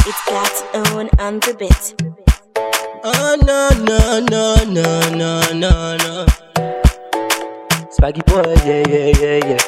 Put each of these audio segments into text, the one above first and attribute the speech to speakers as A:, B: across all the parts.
A: It's got own on the bit.
B: Oh no no no no no no no. Swaggy boy, yeah yeah yeah yeah.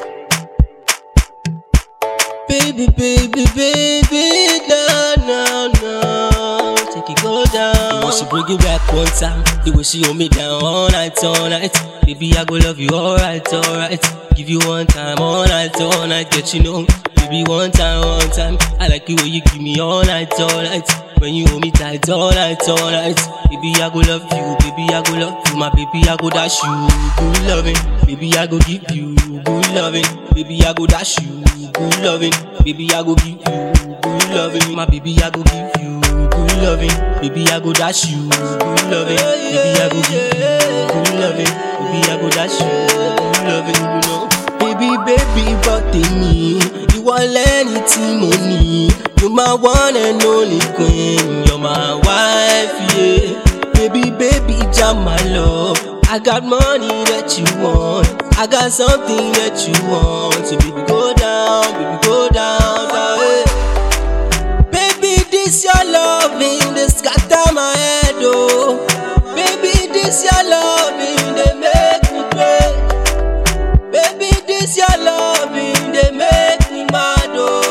B: Baby baby baby, no no no. Take it go down. The way she bring it back one time, the way she hold me down all night all night. Baby I go love you alright alright. Give you one time all night all night, get you know. Baby one time one time, I like the way you give me all night all night. When you hold me tight all night, all night Baby, I go love you, baby, I go love you My baby, I go dash you, good loving Baby, I go give you, good loving Baby, I go dash you, good loving Baby, I go give you, good loving My baby, I go give you, good loving Baby, I go dash you, good loving Baby, I go give you, good loving Baby, I go dash you, good loving, you know Baby, baby, but me ìwọ lẹ́ni tí mo ní. You my one and only queen, you're my wife, yeah. Baby, baby, jam my love. I got money that you want. I got something that you want. So baby, go down, baby, go down, down. yeah. Baby, this your loving, they scatter my head, oh. Baby, this your loving, they make me crazy. Baby, this your loving, they make me mad,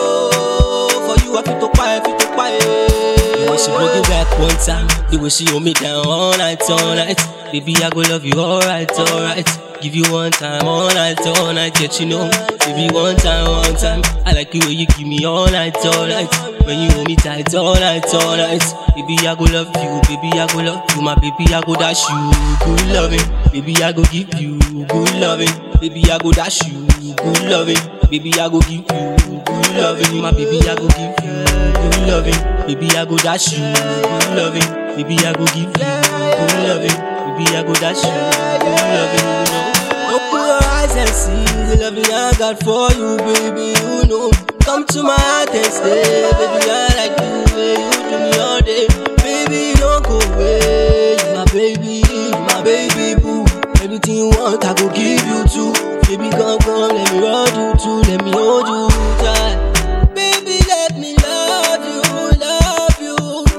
B: oh. For you, I fit to quiet, fit to quiet. The way she bring it back one time, the way she hold me down all night, all night. Baby, I go love you alright, alright. Give you one time, all night, all night, get you know. Baby, one time, one time. I like the way you give me all night, all night. When you hold me tight, all night, all night. Baby, I go love you, baby, I go love you. My baby, I go dash you, good loving. Baby, I go give you, good loving. Baby, I go dash you, good loving. Baby, I go give you, good loving. My baby, I go give you, good loving. Baby, I go dash you, good loving. Baby, I go give you, good loving. Baby, I go dash you, good loving. You know. Open your eyes and see the loving I got for you, baby. You know. Come to my heart and stay, baby. I like the way you do me all day, baby. Don't go away, you my baby, you my baby boo. Everything you want, I go give you too. Baby, come come, let me hold you too, let me hold you tight. Baby, let me love you, love you.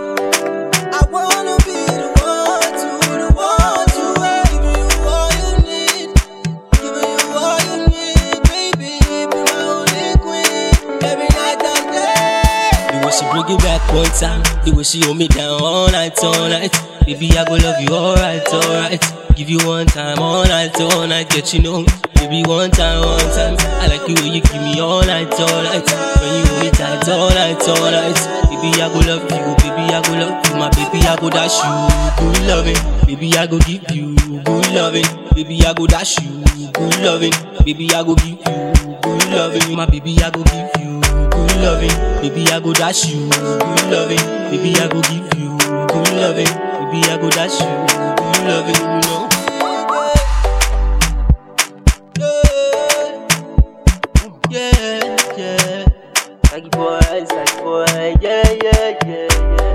B: I wanna be the one to, the one to give you all you need, giving you all you need, baby. Be my only queen, every night and day. The way she bring it back one time, the way she hold me down all night, all night. Baby, I go love you alright, alright. Give you one time, all night, all night, get you know. Baby, one time, one time. I like the way you give me all night, all night. When you hold me tight, all night, all night. Baby, I go love you, baby, I go love you. My baby, I go dash you, good loving. Baby, I go give you, good loving. Baby, I go dash you, good loving. Baby, I go give you, good loving. My baby, I go give you, good loving. Baby, I go dash you, good loving. Baby, I go give you, good loving. Baby, I go dash you, good loving, you know. Yeah, yeah. Saggy boy, saggy boy, yeah, yeah, yeah, yeah.